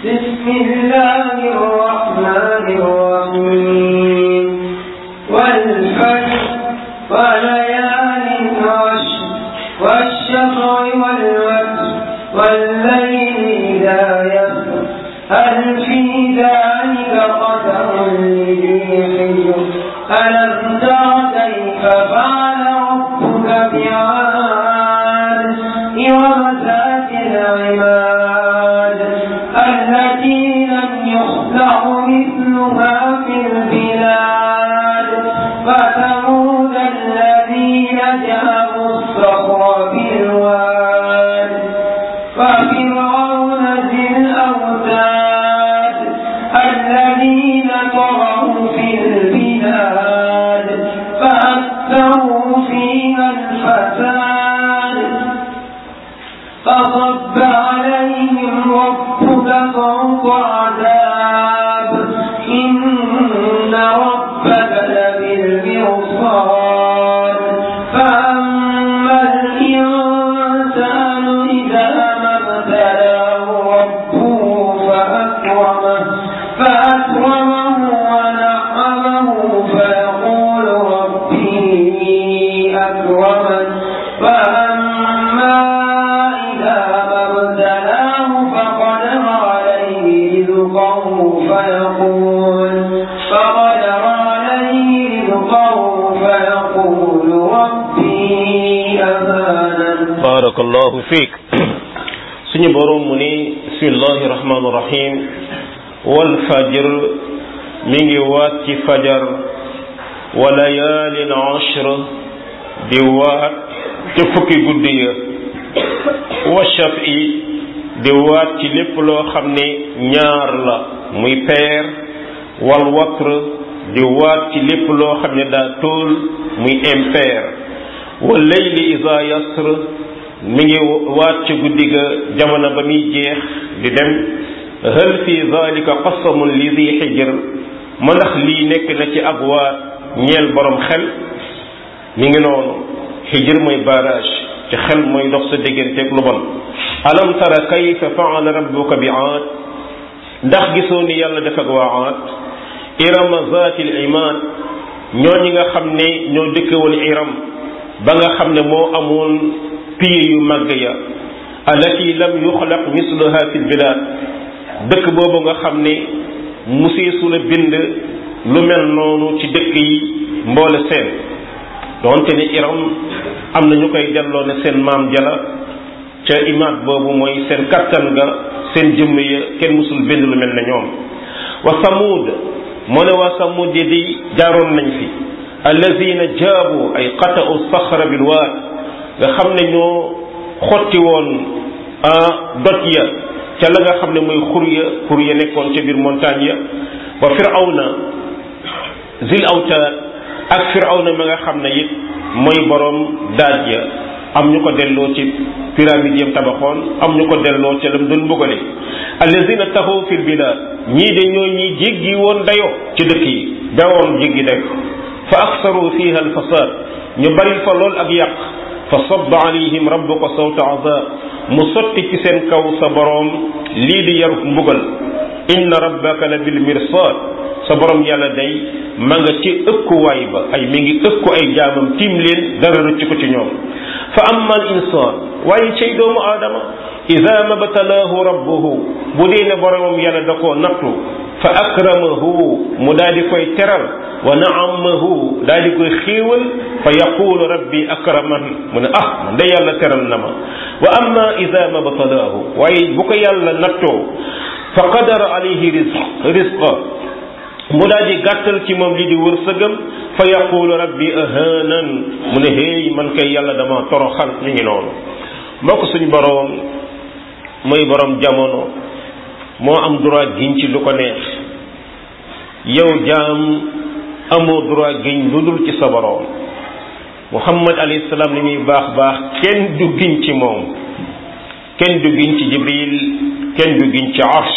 بسم الله الرحمن الرحيم والفجر وليال عشر والشفع والوتر والليل إذا يسر هل في ذلك قدر لذي حجر ألم تر كيف فعل ربك بعاد إرم ذات العماد التي لم يخلق مثلها في البلاد فثمود الذين جابوا الصخر بالواد ففرعون ذي الأوتاد الذين طغوا في البلاد فأكثروا فيها الفساد فصب عليهم ربك فوق عذاب إن ربك لبالمرصاد فأما الإنسان إذا ما ابتلاه ربه فأكرمه فأكرمه ونعمه فيقول ربي أكرمن وأما إذا ما ابتلاه فقدر عليه رزقه فيقول فقدر عليه رزقه فيقول ربي أهانن barakallahu fiik suñu boroom mu ni bismillahi rahmaani rahim wal fajr mi ngi waat ci fajar wa layaalin ashr di waat ci fukki guddi ya wa shaf'i di waat ci lépp loo xam ne ñaar la muy peer wal watr di waat ci lépp loo xam ne daa tóol muy impair wa layli iza yasr mi ngi waat ci guddi ga jamono ba muy jeex di dem hal fi zalika qasamun li di xijr ma ndax lii nekk na ci ab waat ñeel borom xel mi ngi noonu xijr mooy barrage ci xel mooy dox sa digganteeg lu bon alam tara kayfa faala rabbuka bi aad ndax gisoo ni yàlla def ak waa aad irama zaati l imaad ñoo ñi nga xam ne ñoo dëkke woon iram ba nga xam ne moo amoon piye yu màgg ya allati lam yuxlaq misluha fi lbilad dëkk boobu nga xam ne museesu la bind lu mel noonu ci dëkk yi mboole seen doonte ni iram am na ñu koy delloo ne seen maam jala ca imaat boobu mooy seen kattan ga seen jëmm ya kenn musul bind lu mel ne ñoom wa samud moo ne waa samud yi di jaaroon nañ fi allazina jaabu ay qata'u saxra bilwaad nga xam ne ñoo xotti woon doj ya ca la nga xam ne mooy xur ya xur ya nekkoon ca biir montagne ya wa firawna zil awtaad ak firawna ma nga xam ne it mooy borom daaj ya am ñu ko delloo ci pyramide yam tabaxoon am ñu ko delloo ca lam doon mbugale allazina taxaw fil bilad ñii de ñoo ñi jéggi woon dayo ci dëkk yi dawoon jéggi dayo fa aksaru fiha alfasad ñu bari fa lool ak yàq fa sabba alayhim rabbuka sawta azab mu sotti ci seen kaw sa boroom lii di yaruk mbugal inna rabbaka la bil mirsad sa boroom yàlla day ma nga ci ëkkuwaay ba ay mi ngi ëkku ay jaamam tiim leen dara rëcc ko ci ñoom fa amma al insan waaye cay doomu aadama ida mabtalaahu rabbuhu bu dee ne boroomam yàlla da koo nattu fa akramahu mu daal di koy teral wa naamahu daal di koy xéewal fa yaqulu rabbi akraman mu ne ah man de yàlla teral na ma wa amma ida mabtalaahu waaye bu ko yàlla nattoo fa qadara alayhi rizq rizqa mu daal di gàttal ci moom li di wërsëgam fa yaqulu rabbi ahanan mu ne hey man kay yàlla dama toroxal mi ngi noonu mbokk suñ boroom mooy boroom jamono moo am droit giñ ci lu ko neex yow jaam amoo droit giñ lu dul ci sa boroom muhammad alayhi salaam li muy baax baax kenn du giñ ci moom kenn du giñ ci jibril kenn du giñ ci arsh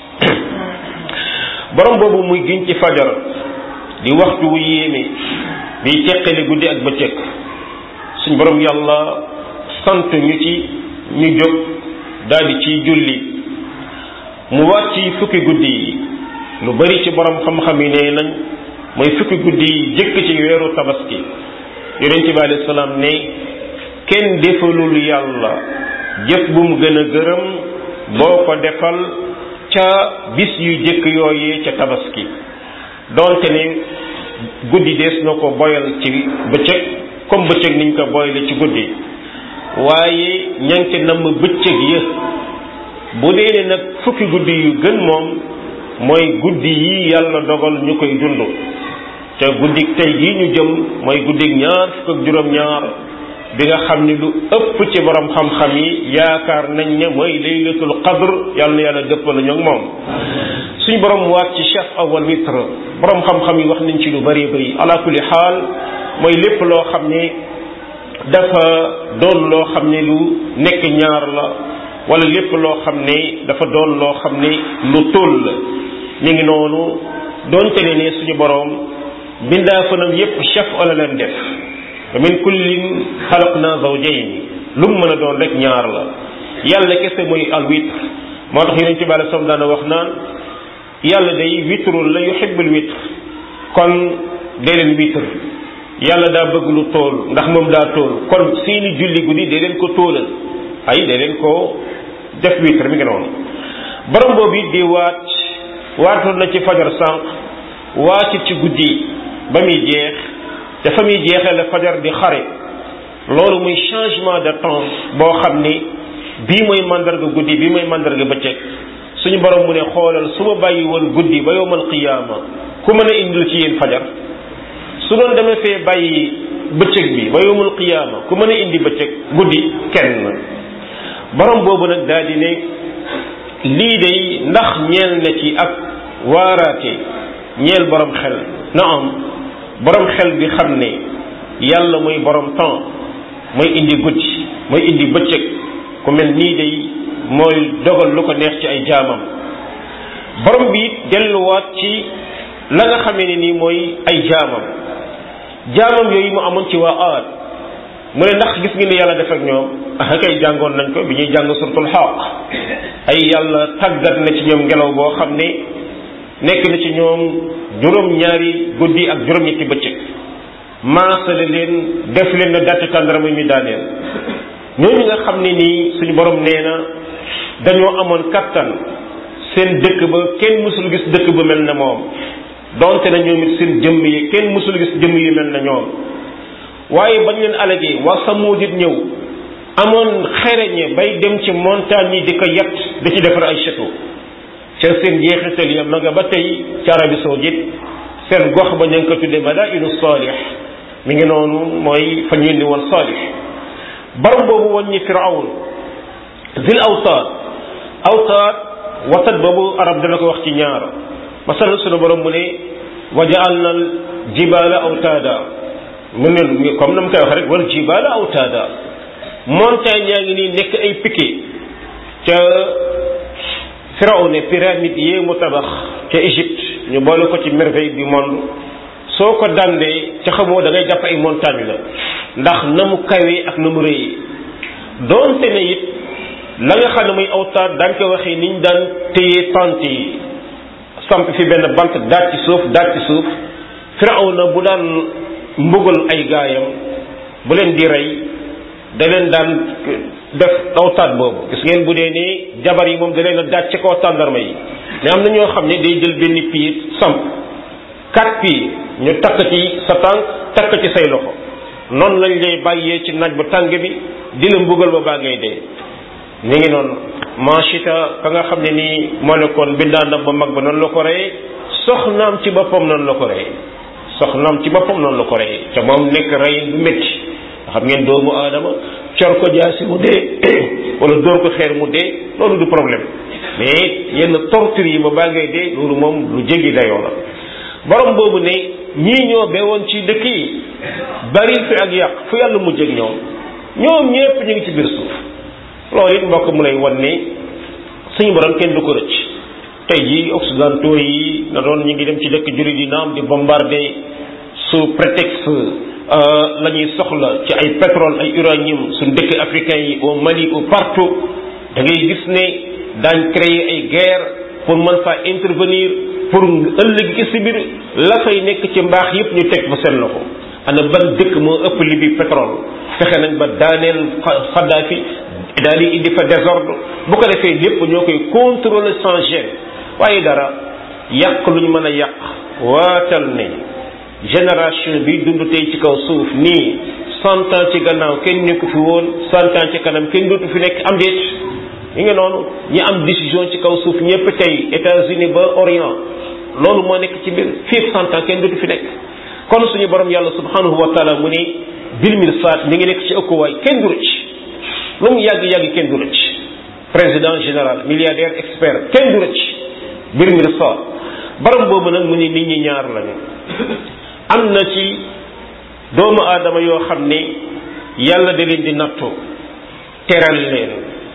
borom boobu muy giñ ci fajar di waxtu wu yéeme di teqale guddi ak bëccëg suñ borom yàlla sant ñu ci ñu jóg daldi ciy julli mu waat ci fukki guddi yi lu bari ci borom xam-xam yi nee nañ mooy fukki guddi yi jëkk ci weeru tabaski yonente bi alayhi salaam ne kenn defalul yàlla jëf bu mu gën a gërëm boo ko defal ca bis yu jëkk yooyee ca tabaski donte ne guddi dees na ko boyal ci bëccëg comme bëccëg niñ ko boyale ci guddi waaye ñanke namm bëccëg ya bu dee ne nag fukki guddi yu gën moom mooy guddi yi yàlla dogal ñu koy dund te guddik tey gii ñu jëm mooy guddik ñaar fukk ak juróom-ñaar bi nga xam ni lu ëpp ci borom xam-xam yi yaakaar nañ ne mooy laylatul qadr yàlla na yàlla dëppal ñoo moom suñu borom waat ci chef awal witr borom xam-xam yi wax nañ ci lu bari bari ala kulli xaal mooy lépp loo xam ne dafa doon loo xam ne lu nekk ñaar la wala lépp loo xam ne dafa doon loo xam ne lu tóol la mi ngi noonu doonte ne ne suñu borom bindaa fanam yépp chef wala leen def wa min kullin xalaqna zawjayn lu mu mën a doon rek ñaar la yàlla kese mooy al witr moo tax yonent bi alei salaam daana wax naan yàlla day witrul la yuhibbul witr kon dee leen witr yàlla daa bëgg lu tool ndax moom daa tool kon seeni julli guddi dee leen ko tóolal ay dee leen ko def witr mi ngi noonu borom boobu it di waat waatoon na ci fajar sànq waatit ci guddi ba muy jeex te fa muy jeexee la fajar di xare loolu muy changement de temps boo xam ni bii mooy mandarga guddi bii mooy mandarga bëccëg suñu borom mu ne xoolal su ma bàyyi woon guddi ba yowmal qiyaama ku mën a indil ci yéen fajar su doon demee fee bàyyi bëccëg bi ba yowmal qiyaama ku mën a indi bëccëg guddi kenn borom boobu nag daal di ne lii day ndax ñeel na ci ak waaraate ñeel borom xel na am borom xel bi xam ne yàlla mooy borom temps mooy indi guddi mooy indi bëccëg ku mel nii day mooy dogal lu ko neex ci ay jaamam borom bi it delluwaat ci la nga xamee ne nii mooy ay jaamam jaamam yooyu mu amoon ci waa aad mu ne ndax gis ngeen ne yàlla def ak ñoom ah kay jàngoon nañ ko bi ñuy jàng suratul xaq ay yàlla tàggat na ci ñoom ngelaw boo xam ne nekk na ci ñoom juróom-ñaari guddi ak juróom-ñetti bëccëg maasale leen def leen na dàtt tàndarama mi daaneel ñooñu nga xam ne nii suñu borom nee na dañoo amoon kattan seen dëkk ba kenn mësul gis dëkk ba mel na moom donte na ñoom it seen jëmm yi kenn mësul gis jëmm yi mel na ñoom waaye bañ leen alagee waa Samuud it ñëw amoon xereñe bay dem ci montagne yi di ko yett di ci defar ay château ca seen jeexital ya ma nga ba tey ci Arabie Saoudite seen gox ba ñu ngi ko tuddee Madainu Salih mi ngi noonu mooy fa ñu indi woon Salih borom boobu woon ñi Firawn zil awtaad awtaad wasat boobu arab dana ko wax ci ñaar masal sunu borom mu ne wa ja'alna al jibaala awtaada mu ne comme na mu koy wax rek wal jibaala awtaada montagne yaa ngi nii nekk ay piquet ca Firawne pyramide yee mu tabax ca Égypte ñu boole ko ci merveille du monde soo ko dandee ca xamoo da ngay jàpp ay montagne la ndax na mu kawee ak na mu rëyee doonte ne it la nga xam ne muy awtaat daan ko waxee niñ daan téye tente yi samp fi benn bant daaj ci suuf daaj ci suuf Firawna bu daan mbugal ay gaayam bu leen di rey da leen daan def awtaat boobu gis ngeen bu dee nii jabar yi moom da leen a daaj ci kaw tàndarma yi mais am na ñoo xam ne day jël benn piir samp quatre piir ñu takk ci sa tànk takk ci say loxo noonu lañ lay bàyyee ci naaj bu tàng bi di la mbugal ba baa ngay dee ñu ngi noonu machita ka nga xam ne nii moo nekkoon bindaandam ba mag ba noonu la ko reyee soxnaam ci boppam noonu la ko reyee soxnaam ci boppam noonu la ko reyee te moom nekk rey bu métti xam ngeen doomu aadama cor ko jaasi mu dee wala dóor ko xeer mu dee loolu du problème mais yenn torture yi ba baa ngay dee loolu moom lu jéggi dayoo la borom boobu ne ñii ñoo beewoon ci dëkk yi bari fi ak yàq fu yàlla mujj ak ñoom ñoom ñépp ñu ngi ci biir suuf loolu it mbokk mu lay wan ne suñu borom kenn du ko rëcc tey jii occidentaux yi na doon ñu ngi dem ci dëkk jullit yi naam di bombarder sous prétexte la ñuy soxla ci ay pétrole ay uranium suñ dëkk africain yi au Mali ou partout da ngay gis ne daañ créer ay guerre pour mën faa intervenir pour ëllëg ci si biir la fay nekk ci mbaax yépp ñu teg fa seen loxo ana ban dëkk moo ëpp li bi pétrole fexe nañ ba daaneel Kadhafi daal di indi fa désordre bu ko defee lépp ñoo koy contrôler sans gêne waaye dara yàq lu ñu mën a yàq waatal ne génération bi dund tey ci kaw suuf nii cent ans ci gannaaw kenn nekku fi woon cent ans ci kanam kenn dootu fi nekk am déet yi nga noonu ñi am décision ci kaw suuf ñëpp tey États-Unis ba Orient loolu moo nekk ci biir fii cent ans kenn dootu fi nekk kon suñu borom yàlla subhanahu wa taala mu ne bil mirsad mi ngi nekk ci ëkkuwaay kenn du rëcc lu mu yàgg-yàgg kenn du rëcc président général milliardaire expert kenn du rëcc bil mirsad borom boobu nag mu ne nit ñi ñaar lañu am na ci doomu aadama yoo xam ne yàlla da leen di nattu teral leen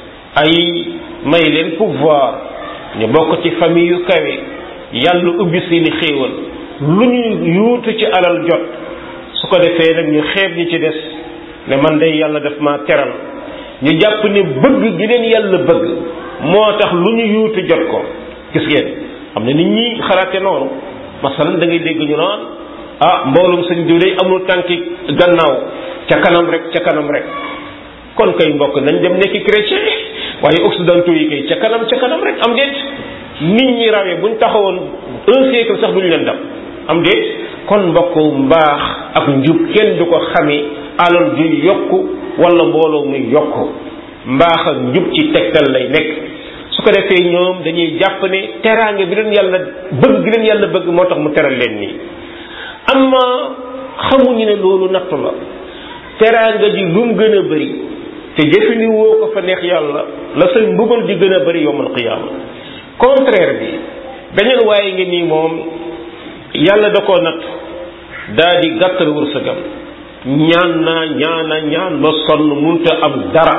ay may leen pouvoir ñu bokk ci famille yu kawe yàlla ubbi seeni xéewal lu ñu yuutu ci alal jot su ko defee nag ñu xeeb ñi ci des ne man day yàlla daf ma teral ñu jàpp ne bëgg gi leen yàlla bëgg moo tax lu ñu yuutu jot ko gis ngeen am na nit ñi xalaate noonu masalan da ngay dégg ñu naan ah mboolum sëñ diw day amul tànki gannaaw ca kanam rek ca kanam rek kon kay mbokk nañ dem nekki chrétien waaye occidentaux yi kay ca kanam ca kanam rek am déet nit ñi rawee buñ taxawoon un siècle sax duñu leen dam am déet kon mbokk mbaax ak njub kenn du ko xami alal ju yokku wala mbooloo muy yokku mbaax ak njub ci tegtal lay nekk su ko defee ñoom dañuy jàpp ne teraange bi leen yàlla bëgg gi leen yàlla bëgg moo tax mu teral leen nii amma xamuñu ne loolu nattu la teraanga ji lu mu gën a bëri te jëfini woo ko fa neex yàlla la say mbugal di gën a bëri yowmal qiyaama contraire bi beneen waaye ngi nii moom yàlla da koo natt daa di gàttal wërsëgam ñaan naa ñaana ñaan ba sonn munta am dara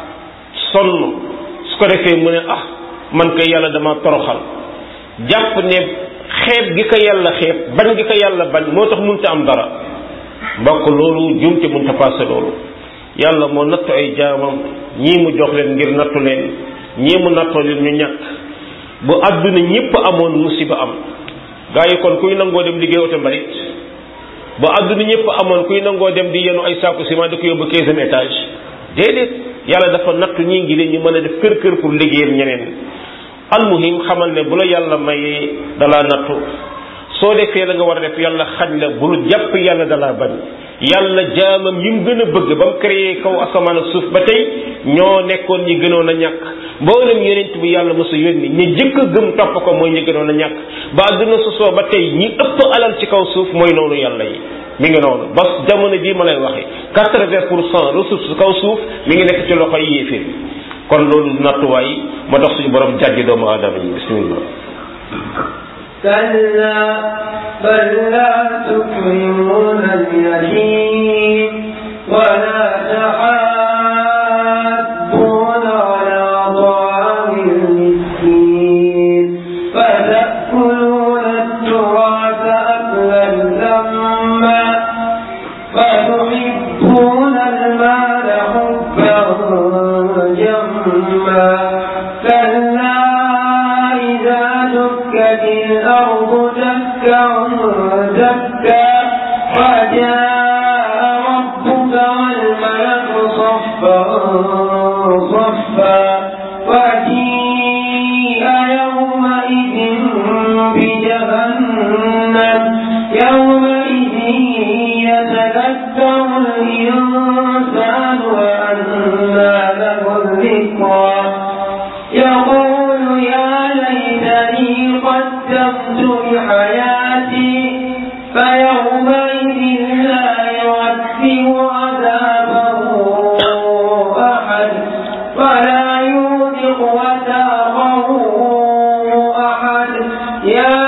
sonn su ko defee mu ne ah man kay yàlla dama toroxal jàpp ne xeeb gi ko yàlla xeeb bañ gi ko yàlla bañ moo tax munta am dara mbokk loolu jumte munta passé loolu yàlla moo nattu ay jaamam ñii mu jox leen ngir nattu leen ñii mu nattoo leen ñu ñàkk bu àdduna ñépp amoon musiba am gaa yi kon kuy nangoo dem liggéey oto mbalit bu àdduna ñépp amoon kuy nangoo dem di yenu ay saaku ciment di ko yóbbu quinzième étage déedéet yàlla dafa nattu ñii ngi leen ñu mën a def kër kër pour liggéeyal ñeneen almuhim xamal ne bu la yàlla mayee dalaa nattu soo defee la nga war a def yàlla xañ la bul jàpp yàlla dalaa bañ yàlla jaamam yi mu gën a bëgg ba mu créé kaw asamaan ak suuf ba tey ñoo nekkoon ñi gënoon a ñàkk mboolem yonent bi yàlla mosa yónni ñi jëkk a gëm topp ko mooy ñi gënoon a ñàkk ba àdduna sosoo ba tey ñi ëpp alal ci kaw suuf mooy noonu yàlla yi mi ngi noonu ba jamono bii ma lay waxe quatre-vingt pour cent ressources kaw suuf mi ngi nekk ci loxo yi yéeféer kon loolu nattuwaay moo tax suñu borom jàjji doomu aadama yi bismillah كلا بل لا تكرمون اليتيم ولا تحاضون على طعام المسكين فتأكلون التراث أكلا لما وتحبون المال حبا جما كلا إذا دكت الأرض دكا دكا وجاء ربك والملك صفا صفا وجيء يومئذ بجهنم يومئذ يتذكر الإنسان وأنى له الذكرى يقول يا ليتني قدمت لحياتي فيومئذ لا يعذب عذابه أحد ولا يوثق وثاقه أحد يا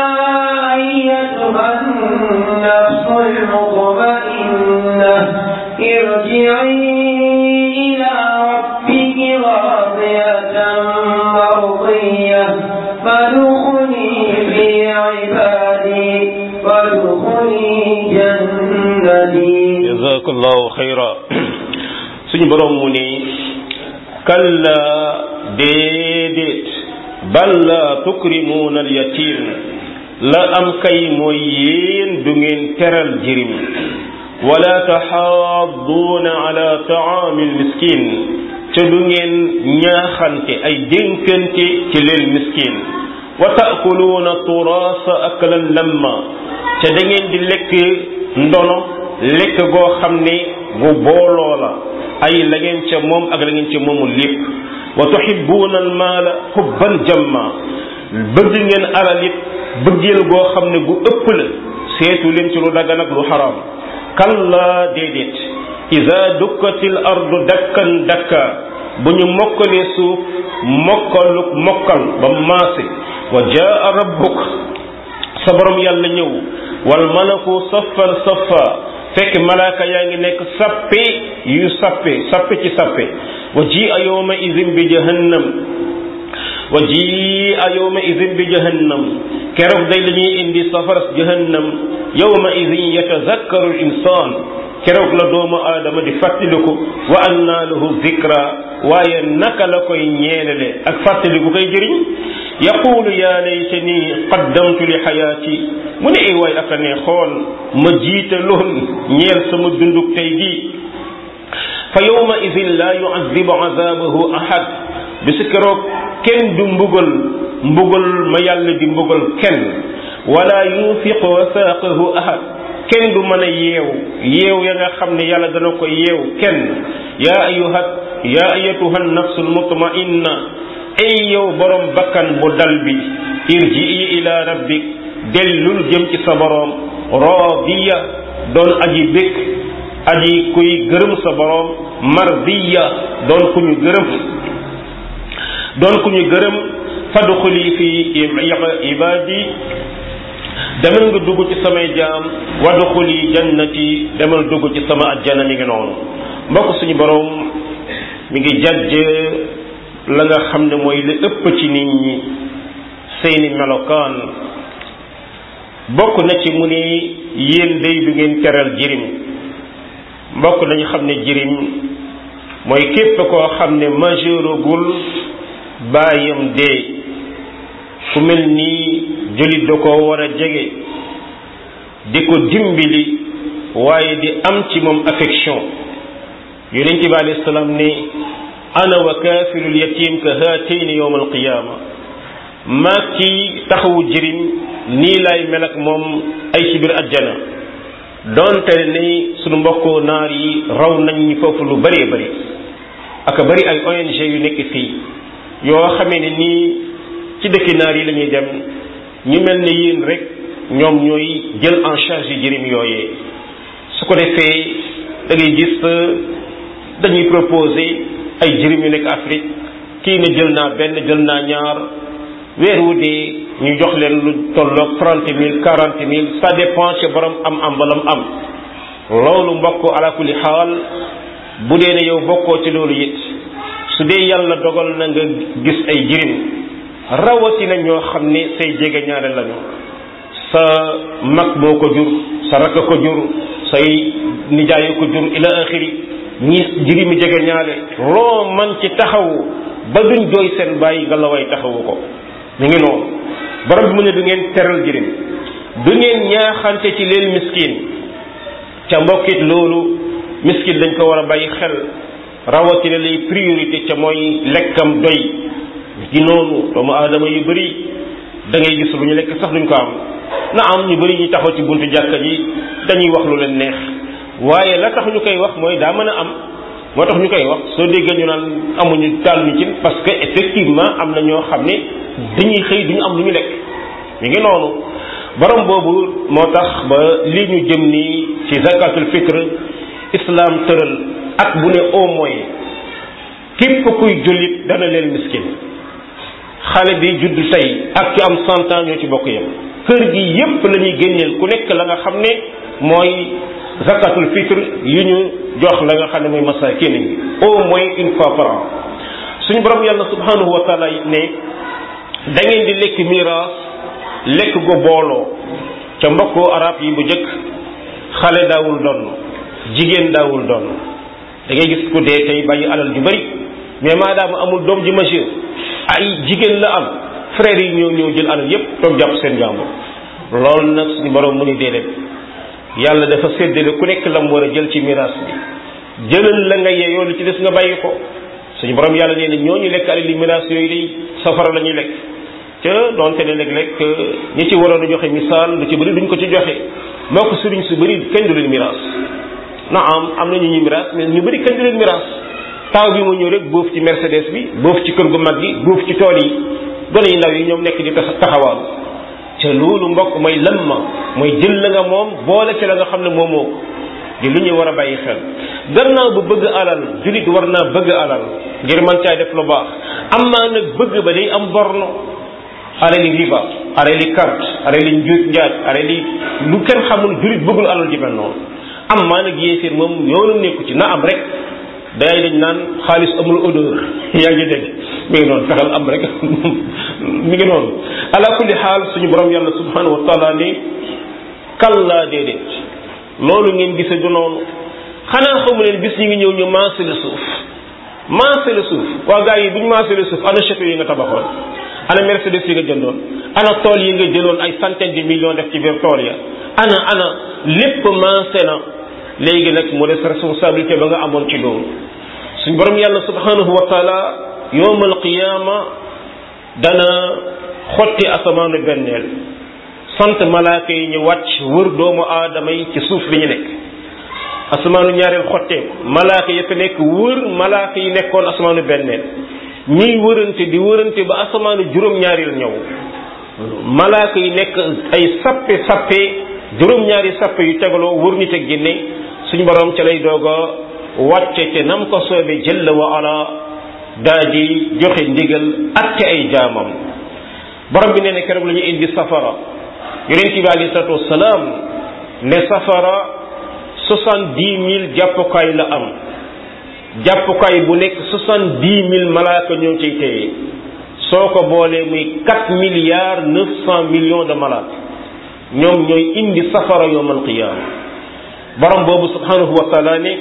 أيتها النفس المطمئنة ارجعي إلى ربك راضية مرضية فادخلي في عبادي وادخلي جنتي jazakallahu xayra suñu borom mu ni kalla déedéet bal la tukrimuuna alyatim la am kay mooy yéen du ngeen teral jirim wala taxaadduuna ala taami almiskin ca du ngeen ñaaxante ay dénkante ci leen miskin wa taakuluuna turaasa aklan lamma ca da ngeen di lekk ndono lekk goo xam ne gu booloo la ay la ngeen ca moom ak la ngeen ca moomul lépp wa tuhibbuuna almaala hubban jamma bëgg ngeen alal it bëggeel goo xam ne gu ëpp la seetu leen ci lu dagan ak lu xaraam kalla déedéet ida dukkatil ardu dakkan dakka bu ñu mokkalee suuf mokkalu mokkal ba maase wa jaa rabbuk sa borom yàlla ñëw wal malaku saffan saffa fekk malaaka yaa ngi nekk sappe yu sappe sappe ci sappe wa ji a yawma idin bi jahannam wa ji a yawma idin bi jahannam keroog day la ñuy indi safaras jahannam yawma idin yatazakkaru al insaan keroog la doomu aadama di fàttaliku wa anna lahu zikra waaye naka la koy ñeenale ak fàttaliku koy jëriñ yaqulu yaa laytani qaddamtu li xayaati mu ne ay waay aka ne xool ma jiite loon ñeel sama dunduk tey gii fa yawma idin la yuazibu azabahu ahad bisu keroog kenn du mbugal mbugal ma yàlla di mbugal kenn wala yufiqu wasaaqahu ahad kenn du mën a yeew yeew ya nga xam ne yàlla dana ko yeew kenn yaa ayuha yaa ayatuha nafsul mutmainna ay yow borom bakkan bu dal bi irjii ila rabbik dellul jëm ci sa borom radiya doon aji békk aji kuy gërëm sa borom mardiya doon ku ñu gërëm doon ku ñu gërëm fadxuli fi ibadi demal nga dugg ci samay jaam wadxuli jannati demal dugg ci sama ajjana mi ngi noonu mbokk suñu borom mi ngi jajj la nga xam ne mooy li ëpp ci nit ñi seeni melokaan bokk na ci mu ne yéen day du ngeen teral jirim mbokk nañu xam ne jirim mooy képp koo xam ne majeuragul baayam dee ku mel nii jullit da ko war a jege di ko dimbali waaye di am ci moom affection yonent bi alayhi salaam ne ana wa kaafirul yatim ka haatayni yowma alqiyaama maa ki taxawu jirim nii lay mel ak moom ay ci biir ajjana doonte ne sunu mbokku naar yi raw nañ ñi foofu lu bëree bëri ak bëri ay ONG yu nekk fii yoo xamee ne nii ci dëkki naar yi la ñuy dem ñu mel ne yéen rek ñoom ñooy jël en charge jirim yooyee su ko defee da ngay gis dañuy proposer ay jirim yu nekk Afrique kii ne jël naa benn jël naa ñaar weer wu dee ñu jox leen lu tolloog trente mille quarante mille ça dépend ci borom am am balam am loolu mbokk ala kulli xaal bu dee ne yow bokkoo ci loolu it su dee yàlla dogal na nga gis ay jirim rawatina ñoo xam ne say jege ñaare lañu sa mag moo ko jur sa rakk ko jur say nijaay ko jur ila axiri ñi jirimi jege ñaale loo man ci taxawu ba duñ jooy seen bàyyi nga la way taxawu ko ñu ngi noonu borom bi mu ne du ngeen teral jirim du ngeen ñaaxante ci leen miskin ca mbokkit loolu miskin dañ ko war a bàyyi xel rawatina lay priorité ca mooy lekkam doy gi noonu doomu aadama yu bëri da ngay gis lu ñu lekk sax duñ ko am na am ñu bëri ñu taxaw ci buntu jàkka ji dañuy wax lu leen neex waaye la tax ñu koy wax mooy daa mën a am moo tax ñu koy wax soo déggee ñu naan amuñu taal ñu ci parce que effectivement am na ñoo xam ne dañuy xëy duñu am lu ñu lekk mi ngi noonu borom boobu moo tax ba li ñu jëm nii ci zakatul fitre islam tëral at bu ne au moins képp kuy jullit dana leen miskin xale bi judd tey ak ci am cent ans ñoo ci bokk yam kër gi yépp la ñuy génneel ku nekk la nga xam ne mooy zakatul fitre yu ñu jox la nga xam ne mooy masakin yi au moins une fois par an suñu borom yàlla subhanahu wa taala ne da ngeen di lekk miraas lekk go booloo ca mbokkoo arab yi bu njëkk xale daawul donn jigéen daawul donn da ngay gis ku dee tey bàyyi alal ju bari mais maadaama amul doom ji majeur ay jigéen la am frères yi ñoo ñoo jël alal yépp toog jàpp seen jàmbur loolu nag suñu borom mu ni déedéet yàlla dafa séddale ku nekk lam war a jël ci miraas bi jëlal la nga yeeyoo li ci des nga bàyyi ko suñu borom yàlla nee na ñooñu lekk alal li miraas yooyu day safara la ñuy lekk ca doonte ne léeg-léeg ñi ci waroon a joxe misaal lu ci bëri duñ ko ci joxe moo ko sëriñ su bëri kenn du leen miraas na am am na ñu ñu miraas mais ñu bëri kenn du leen miraas taaw bi mu ñëw rek boof ci Mercedes bi boof ci kër gu mag gi boof ci tool yi gone yi ndaw yi ñoom nekk di taxawaalu ca loolu mbokk mooy lamma mooy jël la nga moom boole ci la nga xam ne moom moo di lu ñuy war a bàyyi xel gannaaw bu bëgg alal julit war naa bëgg alal ngir mën caa def lu baax am naa nag bëgg ba day am borno alali riba alali carte alali njuut njaaj alali lu kenn xamul julit bëggul alal ji mel noonu am maa nag yéeféer moom yoonu nekku ci na am rek day dañ naan xaalis amul odeur yaa ngi dégg mi ngi noonu fexeel am rek mi ngi noonu ala kulli xaal suñu borom yàlla subhanahu wa taala ni kallaa déedéet loolu ngeen gise du noonu xanaa xamu leen bis ñi ngi ñëw ñu maase la suuf maase la suuf waa gars yi bu ñu maase la suuf ana château yi nga tabaxoon ana mercedes yi nga jëndoon ana tool yi nga jëloon ay centaine de millions def ci biir tool ya ana ana lépp maase na léegi nag mu des responsabilité ba nga amoon ci loolu suñ borom yàlla subhanahu wa taala yowmal qiyaama dana xotti asamaanu benneel sant malaaka yi ñu wàcc wër doomu aadama yi ci suuf bi ñu nekk asamaanu ñaareel xotteeku malaaka ya fa nekk wër malaaka yi nekkoon asamaanu benneel ñiy wërante di wërante ba asamaanu juróom-ñaareel ñëw malaaka yi nekk ay sappe sappe juróom-ñaari sappe yu tegaloo wër nit ak génne suñ borom ca lay doog a wàcce te nam ko soobee jëlla wa ala daa di joxe ndigal atte ay jaamam borom bi nee na keroog la ñu indi safara yonent bi alayhi salatu wasalaam ne safara soixante dix mille jàppukaay la am jàppukaay bu nekk soixante dix mille malaaka ñoo ciy téye soo ko boolee muy quatre milliards neuf cent millions de malaaka ñoom ñooy indi safara yowmal qiyaama borom boobu subhanahu wa taala ne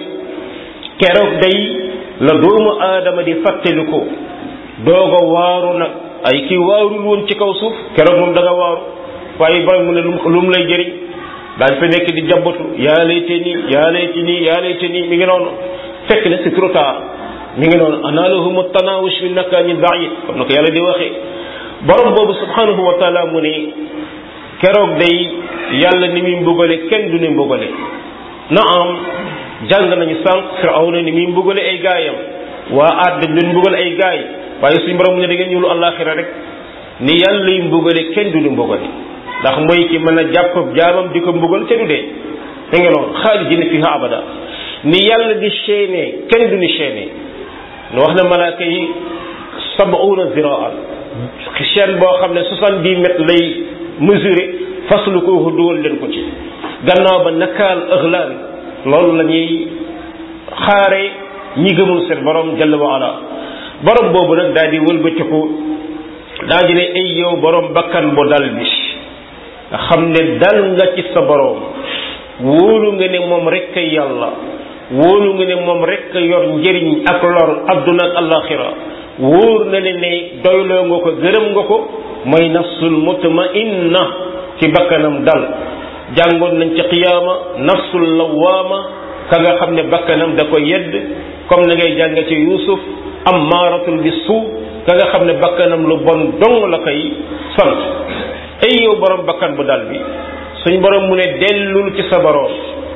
keroog day la doomu aadama di fàttali ko doog a waaru nag ay kii waarul woon ci kaw suuf keroog moom da nga waaru waaye borom mu ne lu mu lay jëriñ daañ fa nekk di jabbatu yaa layte nii yaa layte nii yaa layte nii mi ngi noonu fekk na c'est trop tard mi ngi noonu analahum tanawush min makanin baid comme na ko yàlla di waxee borom boobu subhanahu wa taala mu ne keroog day yàlla ni muy mbugale kenn du ne mbugale na am jàng nañu sànq firawna ni muy mbugale ay gaayam waa aat dañ doon mbugale ay gaay waaye suñu borom mu ne da ngeen ñëwlu àllaaxira rek ni yàlla yi mbugale kenn du ne mbugale ndax mooy ki mën a jàpp jaamam di ko mbugal te du dee da nga noonu xaalidina fiha abada ni yàlla di chaîné kenn du ni chaîné nu wax na malaaka yi sabuuna ziraan chaîne boo xam ne soixante dix mètres lay mesuré faslu ko dugal leen ko ci gannaaw ba nakaal ëxlaan loolu la ñuy xaare ñi gëmul seen borom jalla wa ala borom boobu nag daal di wëlbatiku daa di ne ay yow borom bakkan bu dal bi nga xam ne dal nga ci sa borom wóolu nga ne moom rek a yàlla wóolu nga ne moom rek a yor njëriñ ak lor adduna ak alaxira wóor na ne ne doyloo nga ko gërëm nga ko mooy nafsul mutmainna ci bakkanam dal jàngoon nañ ci qiyaama nafsul lawaama ka nga xam ne bakkanam da ko yedd comme na ngay jànge ci yusuf am maaratul bi suu ka nga xam ne bakkanam lu bon dong la koy sant ay yow borom bakkan bu dal bi suñ borom mu ne dellul ci sa borom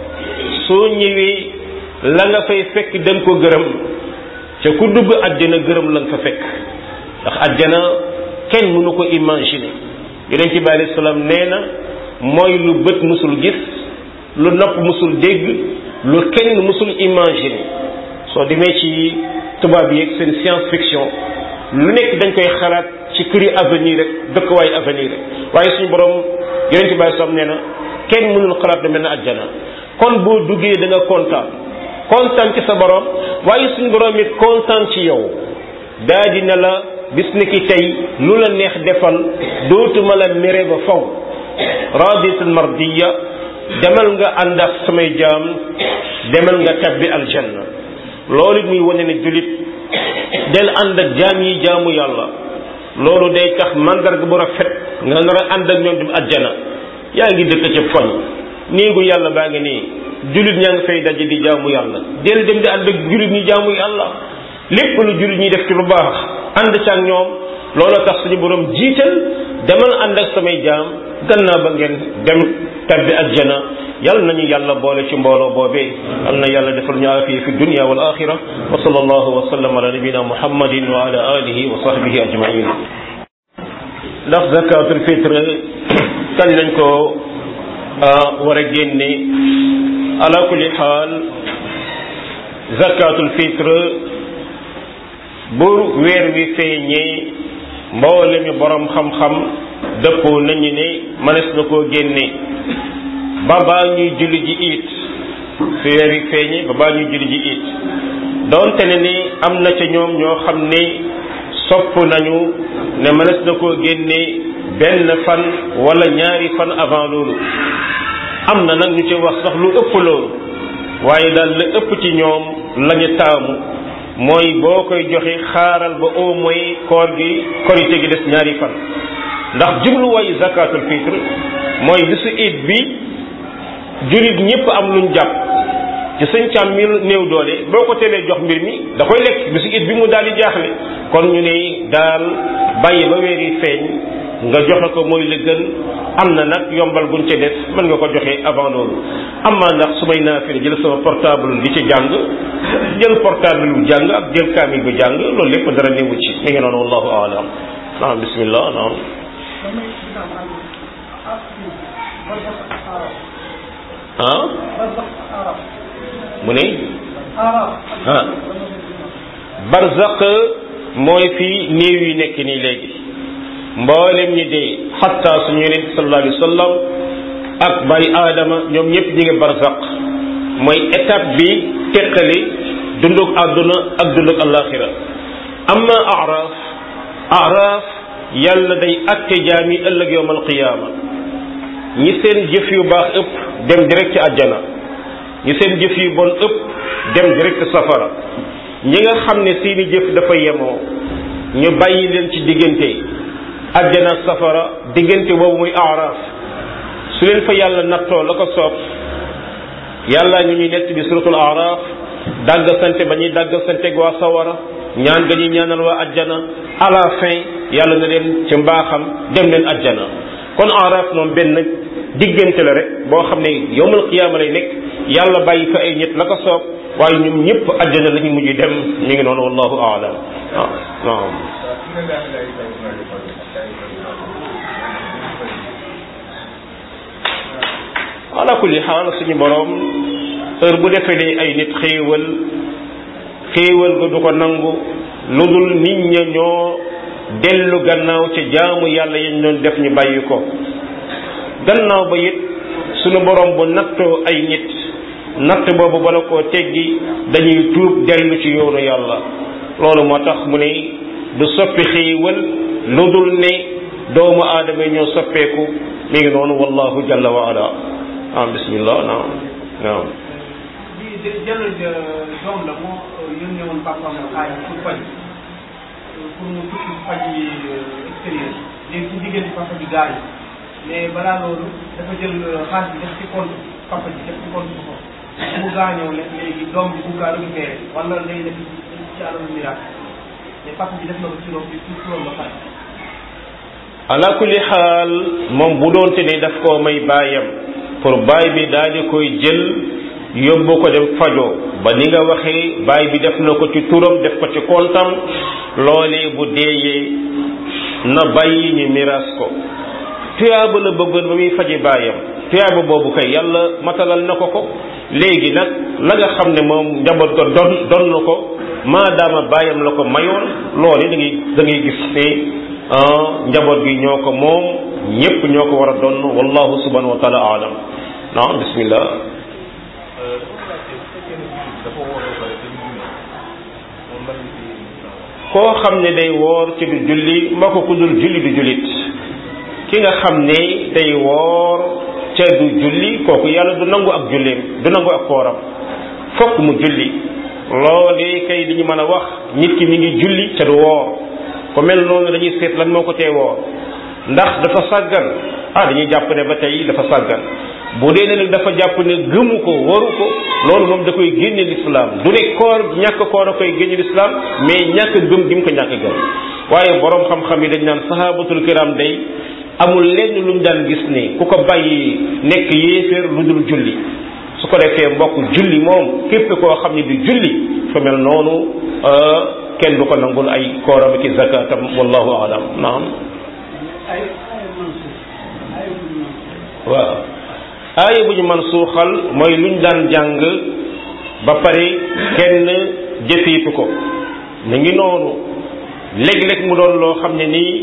soo ñëwee la nga fay fekk da nga ko gërëm ca ku dugg àjjana gërëm la nga fa fekk ndax àjjana kenn mënu ko imaginer yonent bi alayhi salaam nee na mooy lu bët musul gis lu nopp musul dégg lu kenn musul imaginer soo demee ci tubaab yi ak seen science fiction lu nekk dañ koy xalaat ci këri avenir rek dëkkuwaay avenir rek waaye suñu borom yonent bi alayhi salaam nee na kenn mënul xalaat da mel ne àjjana kon boo duggee da nga kontaan kontaan ci sa borom waaye suñu borom it kontaan ci yow daa dina la bis ni ki tey lu la neex defal dootuma la mere ba faw raditul mardiya demal nga ànd ak samay jaam demal nga tabbi aljanna loolu it muy wane ne julit del ànd ak jaam yi jaamu yàlla loolu day tax mandarga bu rafet nga nar a ànd ak ñoom dem ajjana yaa ngi dëkk ca koñ néegu yàlla baa ngi nii jullit ñaa ngi fay daje di jaamu yàlla del dem di ànd ak jullit ñi jaamu yàlla lépp lu jullit ñi def ci lu baax ànd ca ak ñoom loolu tax suñu borom jiital demal ànd ak samay jaam gannaaw ba ngeen dem tabbi ajjana yal nañu yàlla boole ci mbooloo boobee yal na yàlla defal ñu aafiya fi dunya wal axira wa sallallahu wa sallam ala nabina muhammadin wa ala alihi wa sahbihi ajmain ndax zakatul fitre kañ lañ ko war a génne ala kulli xaal zakatul fitre bu weer wi feeñee mboole mi borom xam-xam dëppoo nañu ne mënees na koo génne ba baa ñuy julli ji it fi weer wi feeñee ba baa ñuy julli ji it doonte ne ni am na ca ñoom ñoo xam ne sopp nañu ne mënees na koo génne benn fan wala ñaari fan avant loolu am na nag ñu ci wax sax lu ëpp loolu waaye daal la ëpp ci ñoom lañu taamu mooy boo koy joxe xaaral ba au moins koor gi korite gi des ñaari fan ndax jubluwaayu zakatul fitre mooy bisu it bi jullit ñëpp am luñ jàpp ci sëñ càm mi néew doole boo ko teelee jox mbir mi da koy lekk bisu it bi mu daal di jaaxle kon ñu ne daal bàyyi ba weer yi feeñ nga joxe ko mooy la gën am na nag yombal guñ ca def mën nga ko joxe avant loolu am naa ndax su may naafile jël sama portable di ci jàng jël portable bu jàng ak jël kaamil bu jàng loolu lépp dara néewu ci mi ngi noonu wallahu aalam naam bismillah naam ah mu ne ah barzaq mooy fii néew yi nekk nii léegi mboolem ñi dee xatta suñu yonent sallallahu alayhi wa sallam ak bari aadama ñoom ñëpp ñi ngi barzaq mooy étape bi teqali dunduk àdduna ak dunduk alaxira amma araf araf yàlla day atte jaami ëllëg yowm alqiyaama ñi seen jëf yu baax ëpp dem direct ci àjjana ñi seen jëf yu bon ëpp dem direct safara ñi nga xam ne seeni jëf dafa yemoo ñu bàyyi leen ci diggante àjjana safara diggante boobu muy araf su leen fa yàlla nattoo la ko soob yàlla ñu ñuy nett bi suratul araf dàgg sante ba ñuy dàgg sante ak waa sawara ñaan ga ñuy ñaanal waa àjjana à la fin yàlla na leen ci mbaaxam dem leen àjjana kon araf moom benn diggante la rek boo xam ne yowmal qiyaama lay nekk yàlla bàyyi fa ay ñett la ko soob waaye ñoom ñëpp àjjana la ñu mujj dem mi ngi noonu wallahu aalam waaw waaw ala kulli xaal suñu borom heure bu defee ay nit xéewal xéewal ga du ko nangu lu dul nit ña ñoo dellu gannaaw ca jaamu yàlla yañ doon def ñu bàyyi ko gannaaw ba it suñu borom bu nattoo ay nit natt boobu bala koo teggi dañuy tuub dellu ci yoonu yàlla loolu moo tax mu ne du soppi xéewal lu dul ne doomu aadama ñoo soppeeku mi ngi noonu wallahu jalla wa ala ah bismillah naam naam di jël doom la moo yónnee woon papaam xaalis pour faj pour mu tukki faj yi extérieur léegi ci diggante papa ji gaañu mais balaa loolu dafa jël xaalis bi def ci compte papa ji def ci compte ko mu gaañoo ne léegi doom bi bu kaa récupéré wala lay def ci alalu miraas mais papa ji def na ko ci loolu ci turam ba pare ala kulli xaal moom bu doonte ne daf koo may baayam pour baay bi daal di koy jël yóbbu ko dem fajoo ba ni nga waxee baay bi def na ko ci turam def ko ci kontam loolee bu deeyee na bàyyi ñu miraas ko tuyaaba la bëggoon ba muy faji baayam tuyaaba boobu kay yàlla matalal na ko ko léegi nag la nga xam ne moom njaboot ko don don na ko maadaama baayam la ko mayoon loolu da ngay da ngay gis ne njaboot gi ñoo ko moom ñépp ñoo ko war a donn wallahu subhanahu wa taala alam naam bismillah koo xam ne day woor ci du julli ma ko ku dul julli du jullit ki nga xam ne day woor ca du julli kooku yàlla du nangu ak julleem du nangu ak kooram fokk mu julli loolee kay li ñu mën a wax nit ki mi ngi julli ca du woor ku mel noonu dañuy seet lan moo ko teewoo ndax dafa sàggan ah dañuy jàpp ne ba tey dafa sàggan bu dee ne nag dafa jàpp ne gëmu ko waru ko loolu moom da koy génne lislaam du ne koor ñàkk koor a koy génne lislaam mais ñàkk gëm gi mu ko ñàkk gëm waaye borom xam-xam yi dañ naan sahabatul kiram day amul lenn lu ñu daan gis ne ku ko bàyyi nekk yéeféer lu dul julli su ko defee mbokk julli moom képp koo xam ne du julli fa mel noonu kenn du ko nangul ay kooram ki zakatam wallahu alam naam waaw aaya bu ñu man suuxal mooy luñ daan jàng ba pare kenn jëfiitu ko mu ngi noonu léeg-léeg mu doon loo xam ne nii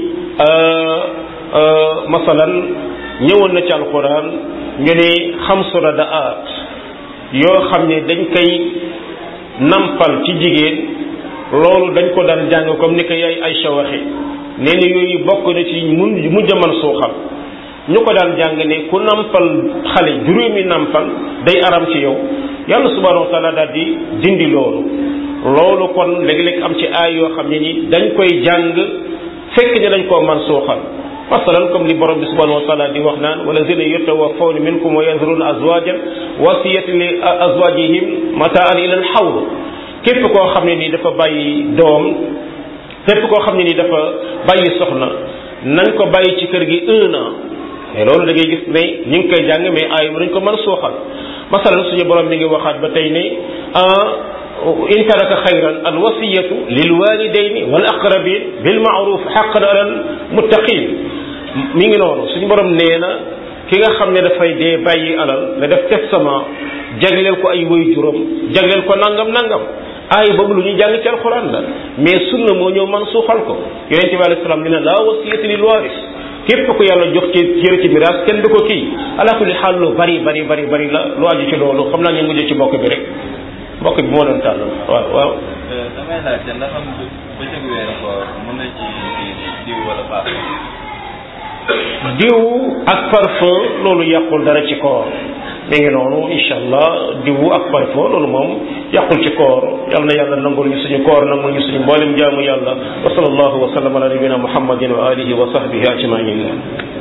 masalan ñëwoon na ci alquran ñu ne xamsu radaat yoo xam ne dañ koy nampal ci jigéen loolu dañ ko daan jàng comme ni ko yaay Aysa waxe nee na yooyu bokk na ci mun mujj man suuxal ñu ko daan jàng ne ku nampal xale juróomi nampal day aram ci yow yàlla subhanahu wa taala daal di dindi loolu loolu kon léeg-léeg am ci aay yoo xam ne ni dañ koy jàng fekk ne dañ koo man suuxal masalan comme li borom bi subhanahu wa taala di wax naan walazina yatawaffawna minkum wa yadruna azwajan wasiyatan li azwajihim mataan ila al hawl képp koo xam ne nii dafa bàyyi doom képp koo xam ne nii dafa bàyyi soxna nañ ko bàyyi ci kër gi un an mais loolu da ngay gis ne ñu ngi koy jàng mais aay dañ ko mën a suuxal masalan suñu borom mi ngi waxaat ba tey ne in taraka xayran al wasiyatu lil walidayni wal aqrabin bil ma'ruf haqqan alal muttaqin mi ngi noonu suñu borom nee na ki nga xam ne dafay dee bàyyi alal nga def testament jagleel ko ay way juróom jagleel ko nangam nangam aay boobu lu ñuy jàng ci alxuraan la mais sunna moo ñëw man suuxal ko yonente bi alayhi salaam dina laa wasiyata lil waris képp ku yàlla jox ci cër ci miraas kenn du ko kii ala kulli xaal lu bari bari bari bari la lu aju ci loolu xam naa ñu mujj ci mbokk bi rek mbokk bi moo doon tàll waaw waaw. damay laajte ndax am bëccëgu weeru koor mën na ci diw wala parfum. diw ak parfum loolu yàqul dara ci koor mi ngi noonu incha allah diw ak parfum loolu moom yàqul ci koor yal na yàlla nangul ñu suñu koor nangul ñu suñu mboolem jaamu yàlla wa sallallahu wa sallam ala nabina muhammadin wa alihi wa sahbihi ajmain